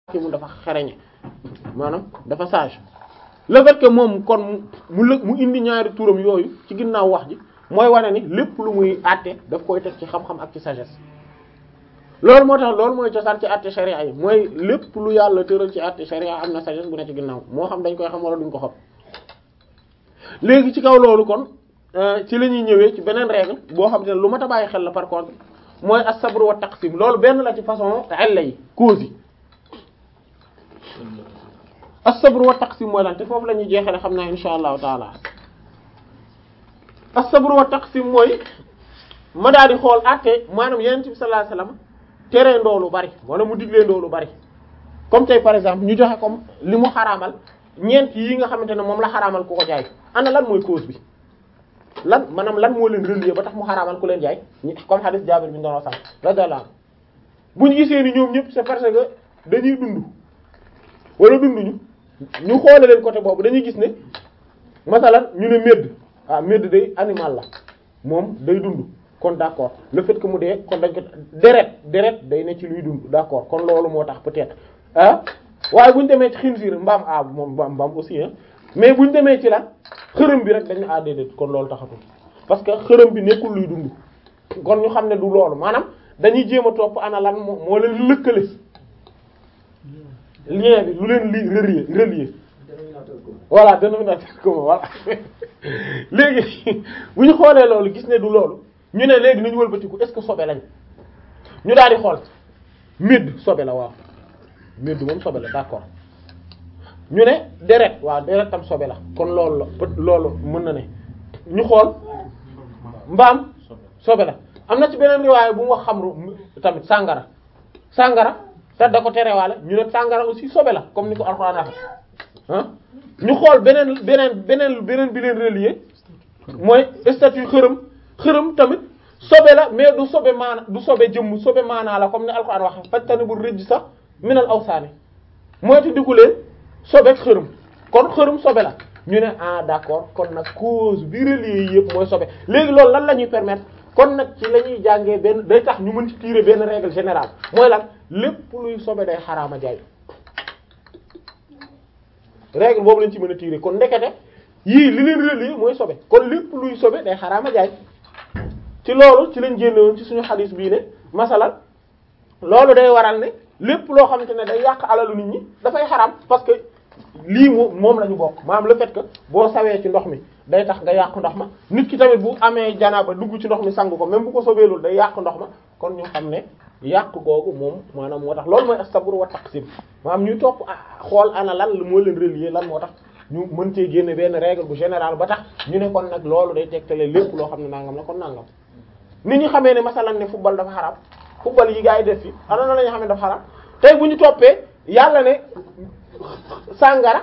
mu dafa xereñe maanaam dafa sage le fait que moom kon mu lëg mu indi ñaari turam yooyu ci ginnaaw wax ji mooy wane ni lépp lu muy àtte daf koy teg ci xam-xam ak ci sagesse loolu moo tax loolu mooy cosaan ci àtte sharia yi mooy lépp lu yàlla tëral ci àtte sharia am na sagesse bu ne ci ginnaaw moo xam dañ koy xam wala duñ ko xam léegi ci kaw loolu kon ci la ñuy ñëwee ci beneen règle boo xam te ne lu mat a bàyyi xel la par contre mooy as-sabr wa taqsim loolu benn la ci façon illa yi cause yi as-sabr wa taqsim mooy lan te foofu la ñuy jeexale xam naa insha allahu taala as-sabr wa taqsim mooy ma daal di xool àtte maanaam yonent bi sallallahu alayhi wasallam tere ndoo lu bari wala mu diglee ndoo lu bari comme tey par exemple ñu joxe comme li mu xaraamal ñeent yi nga xamante ne moom la xaraamal ku ko jaay ana lan mooy cause bi lan maanaam lan moo leen relier ba tax mu xaraamal ku leen jaay comme hadith Jaabir bi ñu doon wax sànq radiyallahu anhu bu ñu gisee ni ñoom ñëpp c'est parce que dañuy dund wala dunduñu ñu xoole leen côté boobu dañuy gis ne masalan ñu ne médd ah médd day animal la moom day dund kon d'accord le fait que mu dee kon dañ ko deret deret day ne ci luy dund d'accord kon loolu moo tax peut-être ah waaye bu ñu demee ci xinsiir mbaam ah moom mbaam mbaam aussi hein mais bu ñu demee ci la xërëm bi rek dañ ne ah déedéet kon loolu taxatul parce que xërëm bi nekkul luy dund kon ñu xam ne du loolu maanaam dañuy jéem a topp ana lan moo moo leen lëkkale lien bi lu leen li relier relier voilà dénominateur commun voilà léegi bu ñu xoolee loolu gis ne du loolu ñu ne léegi nañu wëlbatiku est-ce que sobe lañ ñu daal di xool médd sobe la waaw médd moom sobe la d'accord ñu ne deret waaw deret tam sobe la kon loolu la loolu mën na ne ñu xool mbaam sobe la am na ci beneen riwaaya bu mu wax xamru tamit sàngara sàngara te da ko terewaale ñu ne sàngara aussi sobe la comme ni ko alxuraan waxe ah ñu xool beneen beneen beneen beneen bi leen relier mooy statut xërëm xërëm tamit sobe la mais du sobe maana du sobe jëmm sobe maanaa la comme ni alxuraan waxe fajtani bu rëjj sax minal awsaani mooy ti diku leen sobe xërëm kon xërëm sobe la ñu ne ah d'accord kon nag cause bi relier yëpp mooy sobe léegi loolu lan la ñuy permettre kon nag ci la ñuy jàngee benn day tax ñu mën ci tirer benn règle générale mooy lan lépp luy sobe day xaraama jaay règle boobu lañ ci mën a tirer kon ndekete yii li leen relier mooy sobe kon lépp luy sobe day xaraama jaay ci loolu ci lañ génnewoon ci suñu xadiis bii ne masalan loolu day waral ne lépp loo xamante ne day yàq alalu nit ñi dafay xaraam parce que lii moom moom la ñu bokk maanaam le fait que boo sawee ci ndox mi day tax nga yàq ndox ma nit ki tamit bu amee janaaba dugg ci ndox mi sang ko même bu ko sobeelul day yàq ndox ma kon ñu xam ne yàq googu moom maanaam moo tax loolu mooy as-sabr wa taqsim maanaam ñuy topp xool ana lan moo leen relier lan moo tax ñu mën cee génne benn règle bu général ba tax ñu ne kon nag loolu day tegtale lépp loo xam ne nangam la kon nangam nit ñi xamee ne masalan ne football dafa xaraam football yi gaa yi def fi ana na la ñu xam ne dafa xaraam tey bu ñu toppee yàlla ne sàngara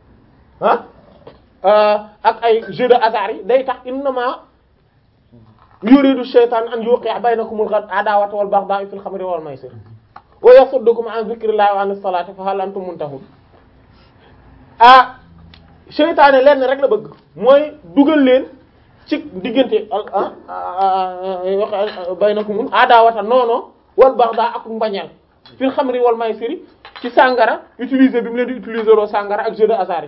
ah ak ay jeu de hasard yi day tax innama yuridu shaytan an yuqi'a baynakumul adawata wal baghdha fil khamri wal maysir wa yasuddukum an dhikrillahi wa anis salati fa hal antum muntahun ah seytaane lenn rek la bëgg mooy dugal leen ci diggante baynakumul adawata noono wal baghdha ak mbañeel fil xamri wal maysiri ci sàngara utiliser bi mu leen di utiliser loo sàngara ak jeu de hasard yi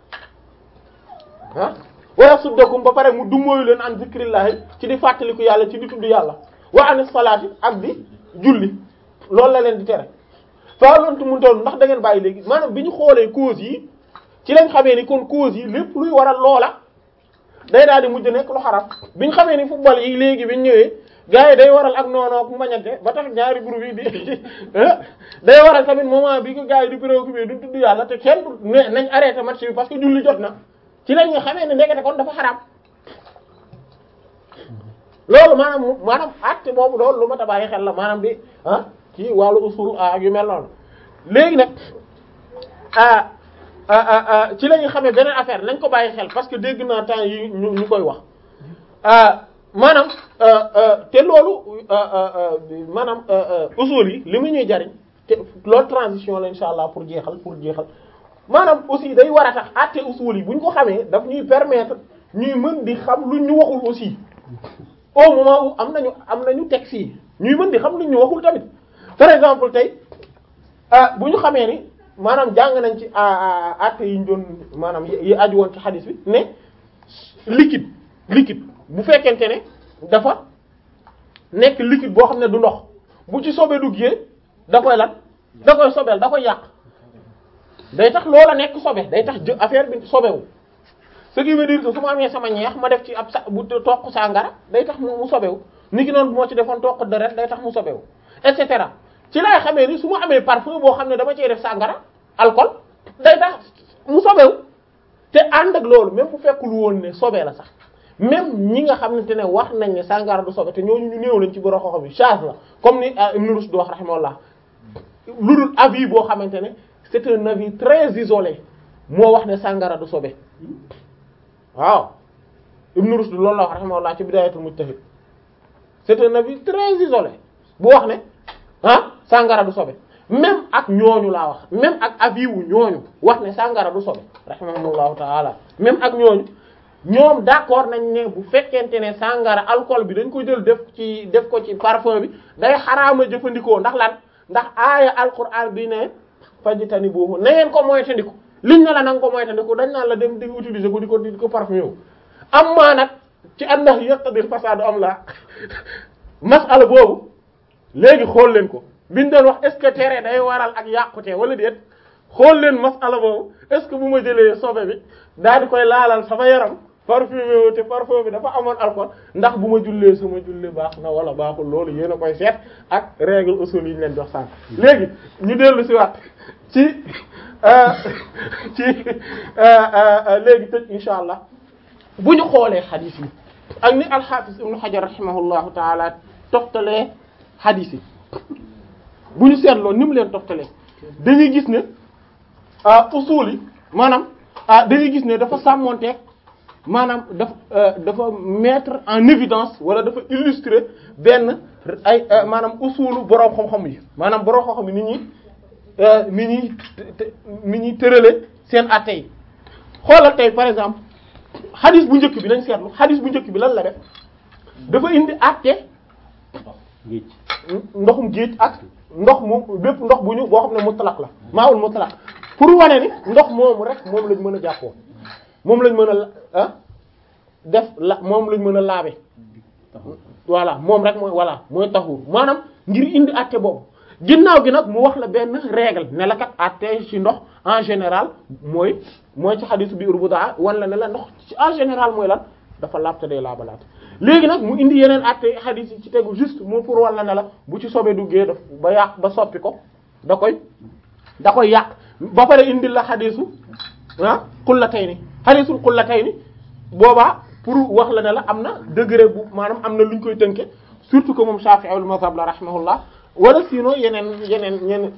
ah wa yasuddakum ba pare mu dummóoyu leen an zikrillahi ci di fàttaliku yàlla ci di tudd yàlla wa anis salaati ak di julli loolu la leen di tere fa lontu mun toll ndax da ngeen bàyyi léegi maanaam bi ñu xoolee cause yi ci lañ xamee ni kon cause yi lépp luy waral loola day daal di mujj nekk lu xaram bi ñu xamee ni football yi léegi bi ñu ñëwee gars yi day waral ak noonook mbañante ba tax ñaari groupe yi di day waral tamit moment bi ko gars yi di préoccupé du tudd yàlla te kenn du nañ arrêté match bi parce que julli jot na ci lañ nga xamee ne ndekete kon dafa xaraam loolu maanaam maanaam acte boobu loolu lu ma ta bàyyi xel la maanaam bi ah ci wàllu usul ak yu mel noonu léegi nag ci la ñu xamee beneen affaire nañ ko bàyyi xel parce que dégg naa temps yi ñu ñu koy wax maanaam te loolu maanaam usul yi li mu ñuy jariñ te loolu transition la insha allah pour jeexal pour jeexal maanaam aussi day war a tax àtte usul yi bu ñu ko xamee daf ñuy permettre ñuy mën di xam lu ñu waxul aussi au moment où am nañu am nañu texte yi ñuy mën di xam lu ñu waxul tamit par exemple tey bu ñu xamee ni maanaam jàng nañ ci àtte yi ñu doon maanaam yi aju woon ci xadis bi ne liquide liquide bu fekkente ne dafa nekk liquide boo xam ne du ndox bu ci sobe duggee da koy lan da koy sobeel da koy yàq day tax loola nekk sobe day tax jë affaire bi sobewu ce qui veut dire que su ma amee sama ñeex ma def ci ab sa bu toq sàngara day tax mu sobewu ni ki noonu bu ma ci defoon toq deret day tax mu sobewu et cetera ci laay xamee ni su ma amee parfum boo xam ne dama cee def sàngara alcool day tax mu sobewu te ànd ak loolu même bu fekkul woon ne sobe la sax même ñi nga xamante ne wax nañ ne sàngara du sobe te ñooñu ñu néew lañ ci borom xoxo bi charge la comme ni Ibn Rushd wax rahimahullah lu dul avis boo xamante ne c'est un avis très isolé moo wax ne sàngara du sobe waaw Ibn Rushd loolu la wax rahimahullah ci Bidayatul Mujtahid c'est un avis très isolé bu wax ne ah sàngara du sobe même ak ñooñu laa wax même ak avis wu ñooñu wax ne sàngara du sobe rahimahullahu taala même ak ñooñu ñoom d'accord nañ ne bu fekkente ne sàngara alcool bi dañ ko jël def ci def ko ci parfum bi day xaraama jëfandikoo ndax lan ndax aaya alquran bi ne fajitani boobu na ngeen ko moytandiku liñ ne la na nga ko moytandiku dañ naan la dem di utiliser ko di ko di ko parfum yow am maa nag ci annax yaqtadil fasadu am la masala boobu léegi xool leen ko biñ doon wax est-ce que tere day waral ak yàqute wala déet xool leen masala boobu est-ce que bu ma jëlee sobe bi daal di koy laalal sama yaram parfumé wu te parfum bi dafa amoon alcool ndax bu ma jullee sama julli baax na wala baaxul loolu yéen a koy seet ak règle usul yi ñu leen jox sànq. léegi ñu dellu si waat ci ci léegi tëj insha allah bu ñu xoolee xadiis yi ak ni al-Hafiz Ibn Hajar rahimahullahu taala toftalee xadiis yi bu ñu seetloo ni mu leen toftalee dañuy gis ne usul yi maanaam dañuy gis ne dafa sàmmonteeg maanaam dafa dafa mettre en évidence wala dafa illustrer benn ay maanaam usulu boroom xam-xam yi maanaam boroom xam-xam yi ni ñuy ni ñuy ni ñuy tërale seen atte yi xoolal tey par exemple xadis bu njëkk bi nañ seetlu xadis bu njëkk bi lan la def dafa indi atte ndoxum géej ak ndox moom bépp ndox bu ñu boo xam ne mutlaq la maawul mutlaq pour wane ni ndox moomu rek moom lañ mën a jàppoo moom lañ mën a ah def la moom lañ mën a laabe voilà moom rek mooy voilà mooy taxuur maanaam ngir indi àtte boobu ginnaaw gi nag mu wax la benn règle ne la kat àtte ci ndox en général mooy mooy ci xadisu bi urbuda wan la ne la ndox ci en général mooy lan dafa laabte day laabalaat léegi nag mu indi yeneen àtte xadis yi ci tegu juste moo pour wan la ne la bu ci sobe duggee daf ba yàq ba soppi ko da koy da koy yàq ba pare indi la xadisu ah xullatayni xadisul xullatayni boobaa pour wax la ne la am na degré bu maanaam am na lu ñu koy tënke surtout que moom Shafi'i mazhab la rahimahullah wala sinon yeneen yeneen ñeneen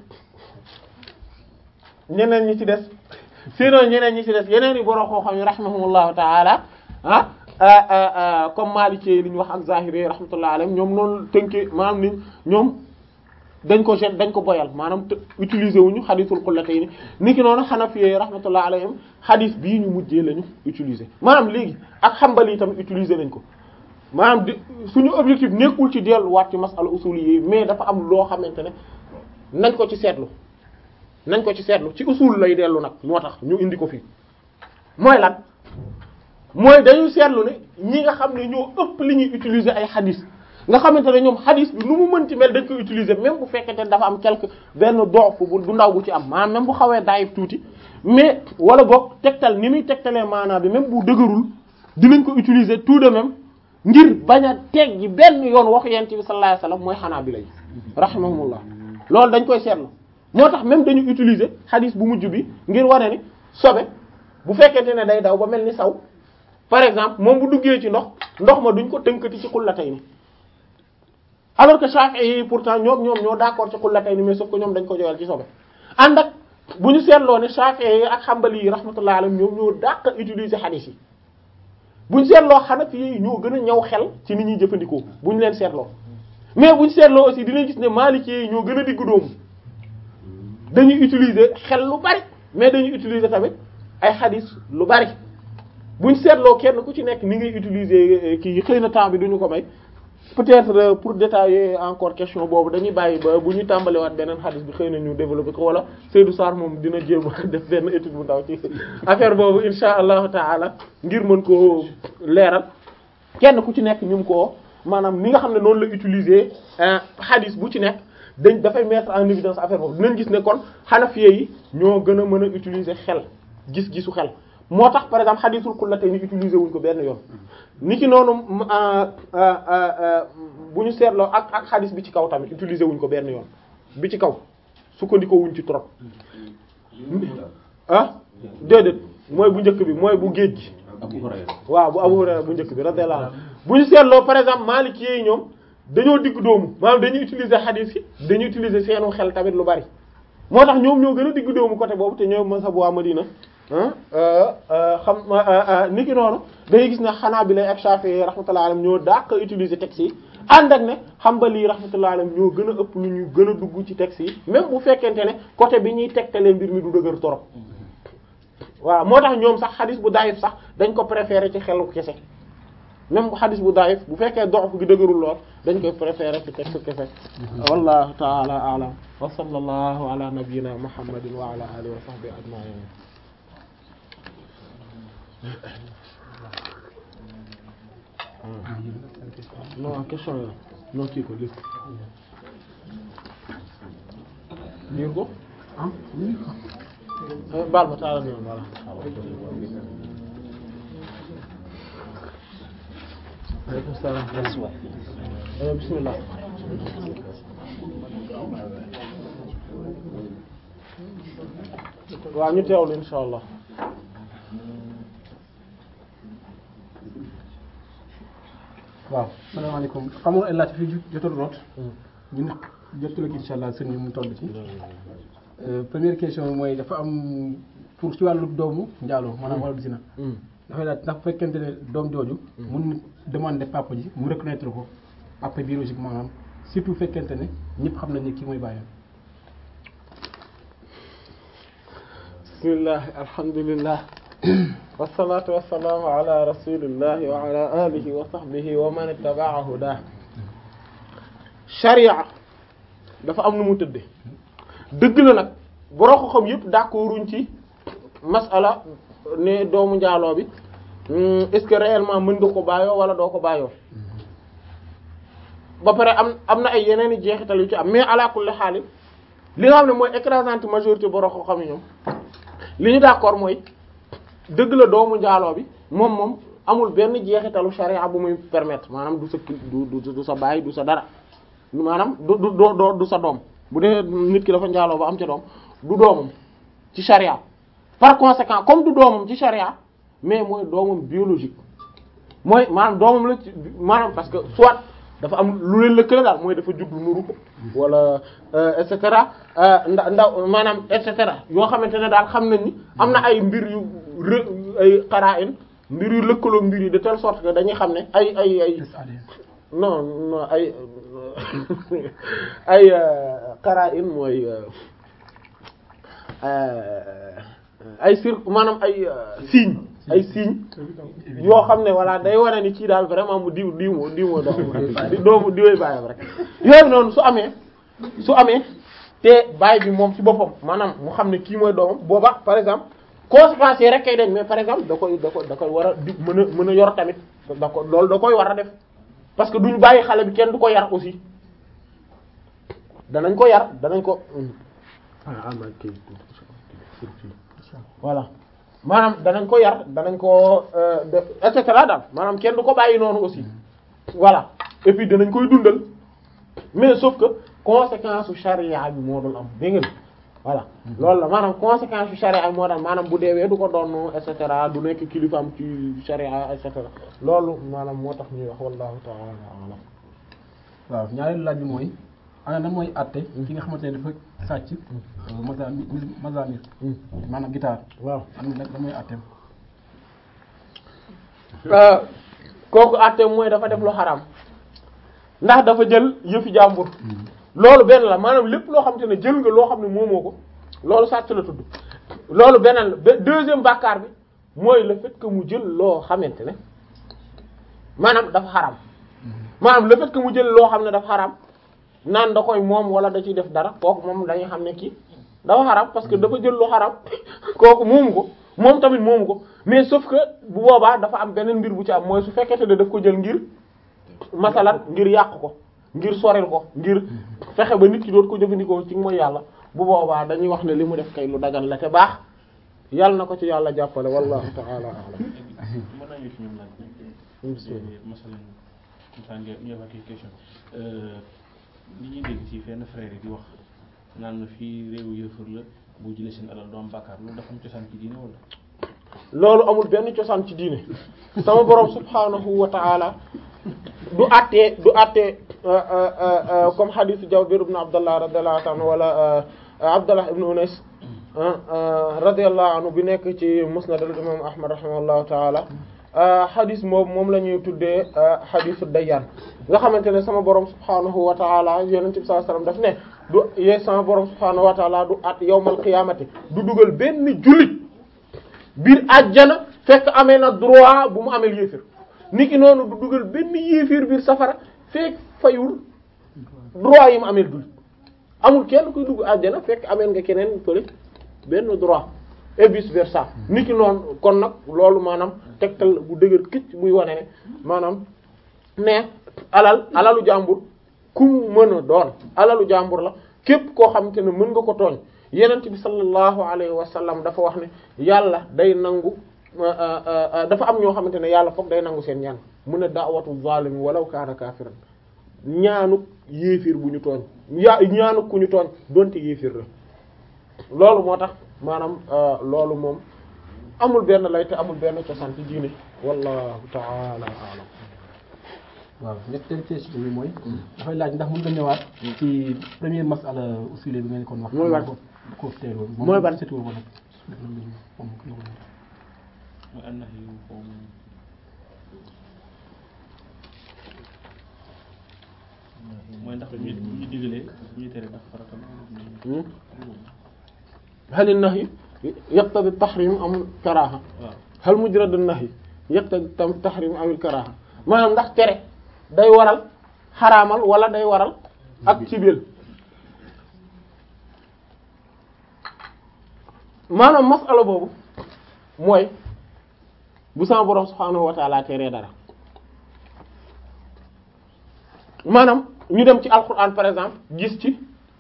ñeneen ñi ci des sinon ñeneen ñi ci des yeneen i borom xam-xam yi rahimahumullahu taala ah comme Maliki li ñu wax ak Zahiri rahmatullah alayhim ñoom noonu tënke maanaam ni ñoom dañ ko jet dañ ko boyal maanaam utiliser wuñu xadisul xullatayni ni ki noonu Hanafi rahmatullah alayhim xadis bii ñu mujjee lañu utiliser maanaam léegi ak Hanbali yi tamit utiliser nañ ko maanaam di suñu objectif nekkul ci delluwaat ci masala usul yi mais dafa am loo xamante ne nañ ko ci seetlu nañ ko ci seetlu ci usul lay dellu nag moo tax ñu indi ko fii mooy lan mooy dañu seetlu ne ñi nga xam ne ñoo ëpp li ñuy utiliser ay xadis nga xamante ne ñoom xadis bi nu mu mënti mel dañ koy utiliser même bu fekkente ne dafa am quelque benn doof bu bu ndaw bu ci am maanaam même bu xawee daayib tuuti mais wala boog tegtal ni muy tegtalee maanaam bi même bu dëgërul dinañ ko utiliser tout de même ngir bañ a teggi benn yoon waxu yent bi sallallahu alayhi wasallam mooy xanaa bi lay rahimahumullah loolu dañ koy seetlu moo tax même dañu utiliser xadis bu mujj bi ngir wane ni sobe bu fekkente ne day daw ba mel ni saw par exemple moom bu duggee ci ndox ndox ma duñ ko tënkati ci xullatayni alors que Shafi'i yi pourtant ñoom ñoom ñoo d'accord ci xullatayni mais sauf que ñoom dañ ko joyal ci sobe ànd ak bu ñu seetloo ne Shafi'i yi ak Hanbali yi rahmatullahi alayhim ñoom ñoo dàq utiliser xadis yi bu ñu seetloo Hanafi yi ñoo gën a ñaw xel ci ni ñuy jëfandikoo bu ñu leen seetloo mais bu ñu seetloo aussi dinañ gis ne Maliki yi ñoo gën a diggu dóomu dañuy utiliser xel lu bari mais dañuy utiliser tamit ay xadis lu bari buñ seetloo kenn ku ci nekk ni ngay utiliser kii xëy na temps bi duñu ko may peut-être pour détailler encore question boobu dañuy bàyyi ba bu ñu tàmbaliwaat beneen xadis bi xëy na ñu développer ko wala Seydou Sarr moom dina jéem a def benn étude bu ndaw ci affaire boobu insha allahu taala ngir mën koo leeral kenn ku ci nekk ñu mu koo maanaam ni nga xam ne noonu la utiliser xadis bu ci nekk dañ dafay mettre en évidence affaire boobu dinañ gis ne kon xanafiye yi ñoo gën a mën a utiliser xel gis-gisu xel moo tax par exemple xadisul kullatayni utiliser wuñ ko benn yoon ni ki noonu bu ñu seetloo ak ak xadis bi ci kaw tamit utiliser wuñ ko benn yoon bi ci kaw sukkandikoo wuñ ci trop ah déedéet mooy bu njëkk bi mooy bu géej gi waaw bu Abu Hurayra bu njëkk bi radiyallahu anhu bu ñu seetloo par exemple Maliki yi ñoom dañoo digg doomu maanaam dañuy utiliser xadis yi dañuy utiliser seenu xel tamit lu bari moo tax ñoom ñoo gën a digg doomu côté boobu te ñoo mazhabu waa Madina xam ni ki noonu dañuy gis ne xanaa bi lay ak Shafi'i rahmatullahi alayhim ñoo dàq utiliser texte yi ànd ak ne Hanbali rahmatullahi alayhim ñoo gën a ëpp lu ñu gën a dugg ci texte yi même bu fekkente ne côté bi ñuy tegtalee mbir mi du dëgër torop waaw moo tax ñoom sax xadis bu daayif sax dañ ko préférer ci xelu kese même bu xadis bu daayif bu fekkee dox gi dëgërul lool dañ koy préférer ci texte kese wallahu ta'ala a'lam wa sallallahu ala nabiyyina muhammadin wa ala alihi wa sahbihi ajma'in non question yi non kii ko lii liir ko baal ma taala noonu voilà aleykum salaam bismillah waaw ñu teewlu insha allah waaw salaamaaleykum xamoon ay laaj fi jotul root ñu jotul ak insha allah sëñ bi mu toll ci première question mooy dafa am pour ci wàllu doomu njaaloo maanaam wàllu zina dafay laaj ndax fekkente ne doom jooju mun na demander papa ji mu reconnaître ko papa biologique maanaam surtout fekkente ne ñëpp xam nañ ne kii mooy bàyyam bismillah alhamdulillah wasalaatu wasalaamu ala rasulillahi wa ala alihi wa sahbihi wa man ittaba'a hudah sharia dafa am nu mu tëdde dëgg la nag boroo ko xam yëpp d'accorduñ ci masala ne doomu njaaloo bi est-ce que réellement mën nga ko bàyyoo wala doo ko bàyyoo ba pare am am na ay yeneen i jeexital yu ci am mais ala kulli xaal li nga xam ne mooy écrasante majorité boroo ko xam ñoom li ñu d'accord mooy dëgg la doomu njaaloo bi moom moom amul benn jeexitalu charia bu muy permettre maanaam du sa du du sa baay du sa dara maanaam du du du du sa doom bu dee nit ki dafa njaaloo ba am ca doom du doomam ci charia par conséquent comme du doomam ci charia mais mooy doomam biologique mooy maanaam doomam la ci maanaam parce que soit dafa am lu leen lëkkale daal mooy dafa judd nuru ko wala et cetera nda ndaw maanaam et cetera yoo xamante ne daal xam nañ ni am na ay mbir yu rë ay qara'in mbir yu lëkkaloo mbir yi de telle sorte que dañuy xam ne ay ay ay non non ay ay qara'in mooy ay sir maanaam ay signe ay signe yoo xam ne voilà day wane ni kii daal vraiment mu diw diw moo diw moo doomu doomu diwee bàyyam rek yooyu noonu su amee su amee te baay bi moom ci boppam maanaam mu xam ne kii mooy doomam booba par exemple conséquences yi rek kay dañ mais par exemple da koy da koy da koy war a di mën a mën a yor tamit da ko loolu da koy war a def parce que duñ bàyyi xale bi kenn du ko yar aussi danañ ko yar danañ ko voilà maanaam danañ ko yar danañ ko def et cetera daal maanaam kenn du ko bàyyi noonu aussi voilà et puis danañ koy dundal mais sauf que conséquence su charia bi moo dul am dégg nga voilà loolu la maanaam conséquence su charia bi moo dul maanaam bu deewee du ko doon et cetera du nekk kilifaam ci charia et cetera loolu maanaam moo tax ñuy wax wallahu ta'ala a'lam waaw ñaareelu laaj bi mooy ana na mooy àtte ki nga xamante ne dafa sàcc mazamir mazamir maanaam guitare waaw am na nag da mooy àtteem kooku àtte mooy dafa def lu xaraam ndax dafa jël yëfi jàmbur loolu benn la maanaam lépp loo xamante ne jël nga loo xam ne moomoo ko loolu sàcc la tudd loolu beneen la ba deuxième bàkkaar bi mooy le fait que mu jël loo xamante ne maanaam dafa xaraam maanaam le fait que mu jël loo xam ne dafa xaraam naan da koy moom wala da ciy def dara kooku moom dañuy xam ne kii dafa xaraam parce que dafa jël lu xaraam kooku moomu ko moom tamit moomu ko mais sauf que bu boobaa dafa am beneen mbir bu ci am mooy su fekkente ne daf ko jël ngir masalan ngir yàq ko ngir soril ko ngir fexe ba nit ki doot ko jëfandikoo ci mooy yàlla bu boobaa dañuy wax ne li mu def kay lu dagan la te baax yàlla na ko ci yàlla jàppale wallahu ta'ala a'lam mën nañu ci ñoom laaj masalan comme ça nga ñu évacuer question li ñuy dégg ci fenn frère yi di wax naan na fii réewu yëfër la boo jëlee seen alal doo am bàkkaar loolu dafa am cosaan ci diine wala loolu amul benn cosaan ci diine sama borom subhanahu wa ta'ala du àttee du àttee comme hadith Jabir ibn Abdullah radiyallahu anhu wala Abdullah ibn Unais radiyallahu anhu bi nekk ci musnad al-imam Ahmad rahimahullahu ta'ala hadith moom moom la ñuy tuddee hadithu Dayyan nga xamante ne sama borom subhanahu wa ta'ala yonent bi sallallahu alayhi wasallam daf ne du yee sama borom subhanahu wa ta'ala du at yawmal qiyamati du dugal benn jullit biir àjjana fekk amee na droit bu mu amee yéefir niki noonu du dugal benn yéefir biir safara fekk fayul droit yi mu amee jullit amul kenn kuy dugg àjjana fekk amee nga keneen fële benn droit et vice versa niki noonu kon nag loolu maanaam tegtal bu dëgër këcc buy wane ne maanaam ne alal alalu jàmbur ku mu mën a doon alalu jàmbur la képp koo xamante ne mën nga ko tooñ yenent bi sallallahu alayhi wa sallam dafa wax ne yàlla day nangu dafa am ñoo xamante ne yàlla foog day nangu seen ñaan mu ne da'watu zalimi walaw kaana kaafiran ñaanu yéefir bu ñu tooñ ya ñaanu ku ñu tooñ donte yéefir la loolu moo tax maanaam loolu moom amul benn lay te amul benn cosaan ci diine wallahu ta'ala a'lam waaw ñetteelu question bi mooy dafay laaj ndax mën nga ñëwaat ci premier masala usule bi ngeen kon wax mooy ban ko teeloon mooy ban setul wala mooy an nahyu moom mooy ndax bu ñu bu ñu digalee bu ñu tere ndax farata la hal an-nahy yaqtadi at-tahrim am karaha waaw hal mujrad an-nahy yaqtadi at-tahrim aw al-karaha maanaam ndax tere day waral xaraamal wala day waral ak cibeel maanaam masala boobu mooy bu sama borom subhaanahu wa ta'ala teree dara maanaam ñu dem ci alquran par exemple gis ci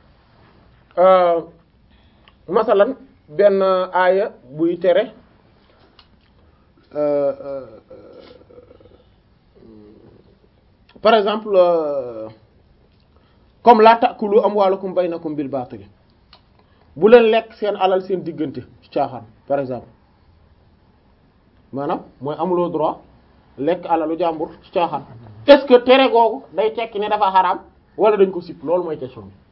masalan benn aaya buy tere par exemple euh, comme la ta'kulu amwaalakum baynakum bil baatil bu leen lekk seen alal seen diggante ci caaxaan par exemple maanaam mooy amuloo droit lekk alalu jàmbur ci caaxaan est-ce que tere googu day tekki ne dafa xaraam wala dañ ko sip loolu mooy question bi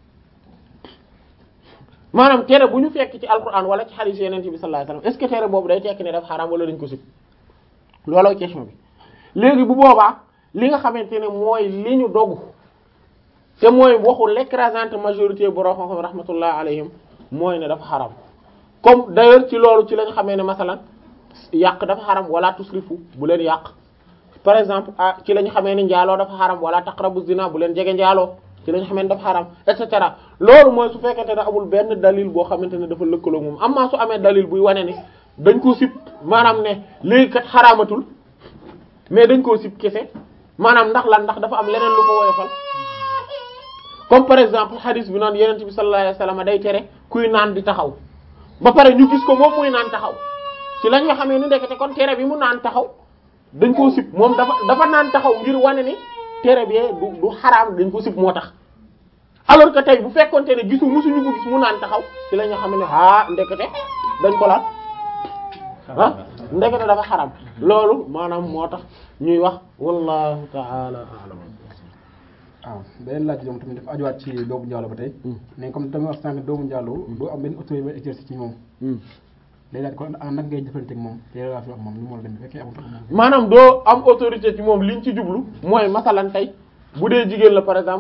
maanaam tere bu ñu fekk ci alquran wala ci hadith yeneen bi sallallahu alayhi wasallam est-ce que tere boobu day tekki ne dafa xaraam wala dañ ko sip looloo question bi léegi bu boobaa li nga xamante ne mooy li ñu dogu te mooy waxu l'écrasante majorité borom xam-xam rahmatullah alayhim mooy ne dafa xaram comme d'ailleurs ci loolu ci lañ xamee ne masalan yàq dafa xaram wala tusrifu bu leen yàq par exemple ah ci lañ xamee ne njaaloo dafa xaram wala taqrabu zina bu leen jege njaaloo ci lañ xamee ne dafa xaram et cetera loolu mooy su fekkente ne amul benn dalil boo xamante ne dafa lëkkaloo moom amaa su amee dalil buy wane ne dañ ko sib maanaam ne léegi kat xaraamatul mais dañ koo sib kese maanaam ndax lan ndax dafa am leneen lu ko woyofal comme par exemple hadith bi naan yenent bi sallallahu alayhi wasallam day tere kuy naan di taxaw ba pare ñu gis ko moom muy naan taxaw ci la nga xamee ni ndekete kon tere bi mu naan taxaw dañ koo sib moom dafa dafa naan taxaw ngir wane ni tere bi du du xaraam dañ ko sib moo tax alors que tey bu fekkonte ne gisu musuñu ko gis mu naan taxaw ci la nga xam ne ah ndekete dañ ko laal ah ndekete dafa xaram loolu maanaam moo tax ñuy wax wallahu ta'ala a'lam waaw beneen laaj ñoom tamit dafa ajuwaat ci doomu njaalo ba tey mais comme tamit wax sànq doomu njaalo doo am benn autorité ba exercer ci moom day daal kon nag ngay jëfante ak moom te laa fi wax moom lu mu war a dem fekkee amul maanaam doo am autorité ci moom liñ ci jublu mooy masalan tey bu dee jigéen la par exemple